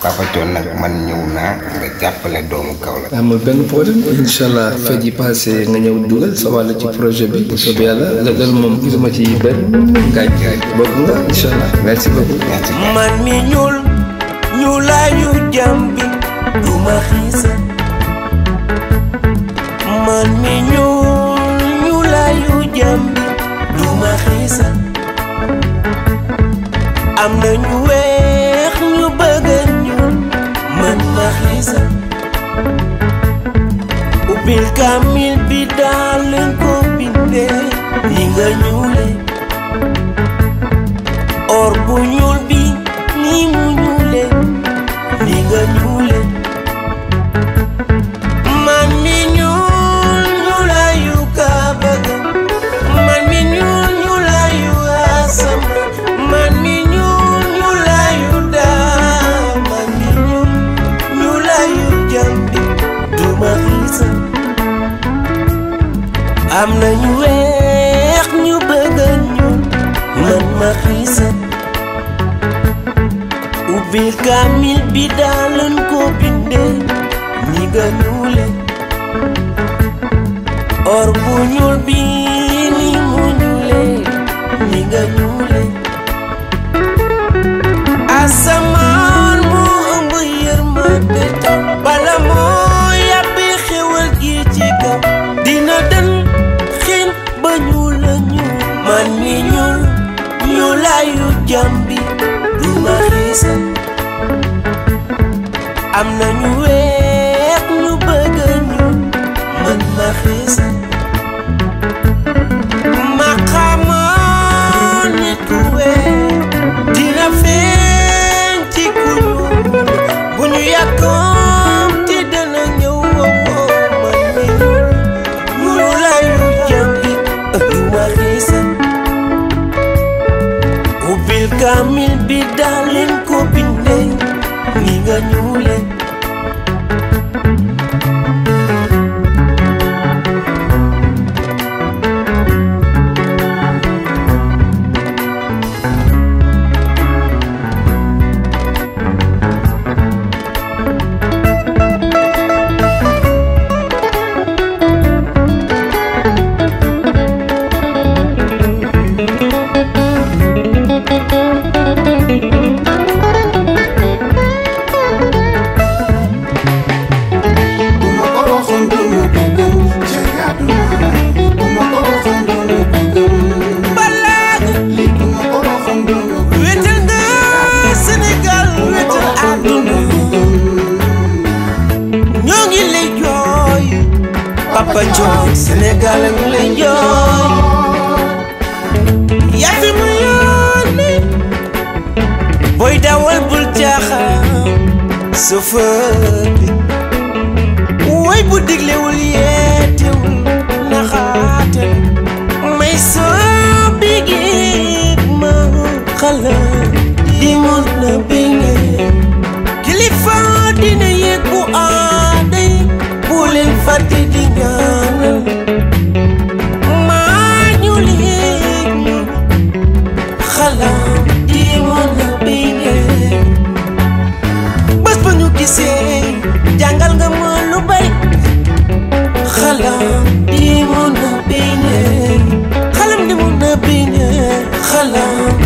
Papa Thione nag man ñëw naa nga jàppale doomu Kaolack. amul benn problème incha allah fête yi passé nga ñëw dugal sa wàll ci projet bi bu soobee yàlla loolu moom gisuma ci benn gaañ gaañ bokk nga incha allah merci beaucoup. merci man mi ñuul ñuulaayu jàmbi du ma xiisa man mi ñuul ñuulaayu jàmbi du ma xiisa am na ñu weex ñu bëgg a ñuul man ma xiisa ubbil kaamil bi daal leen ko bindee ni nga ñuule or bu ñuul bi ni mu ñuule ni nga ñuule man mi ñuul ñuulaayu kaabaga man mi ñuul ñuulaayu asama man mi ñuul ñuulaayu daa man mi ñuul ñuulaayu jambi duma xiisa am na ñu weex ñu bëgg a ñuul man ma xiisa ubbil kaamil bi daalan ko bindee ni nga ñuule or bu ñuul bi ni mu ñuule ni nga ñuule asamaan moo ëmb yërmande taw bala moo yàbbi xewal gi ci kaw dina den xiin ba ñuul la ñuul man mi ñuul ñuulaayu jàmbi du ma xiisa am na ñu weex ñu bëgg a ñuul man ma xiisa ma xamoon nit ku weex dina feeñ ci ku ñuul bu ñu yàkkoom ti dana ñëw woo man mi ñuul ñuulaayu jàmbi du ma xiisa ubbil kaamil bi daal leen ko bindee ni nga ñuule balaaga wéetal nga Sénégal wéetal àdduna ñoo ngi lay jooy Papa Thione Sénégal a ngi lay jooy yaa fi mu yónni booy dawal bul jaaxal chauffeur bi woy bu diglewul yeetewul naxaate may soo bigee ma xala di mun na binge kilifa dina yëg bu aaday bu leen fàtte di ñaanal maa ñu léeg ñu xala di mun na binge bés ba ñu gisee jàngal nga ma lu bari xalam di mun na biñe xalam di mun na biñe xalam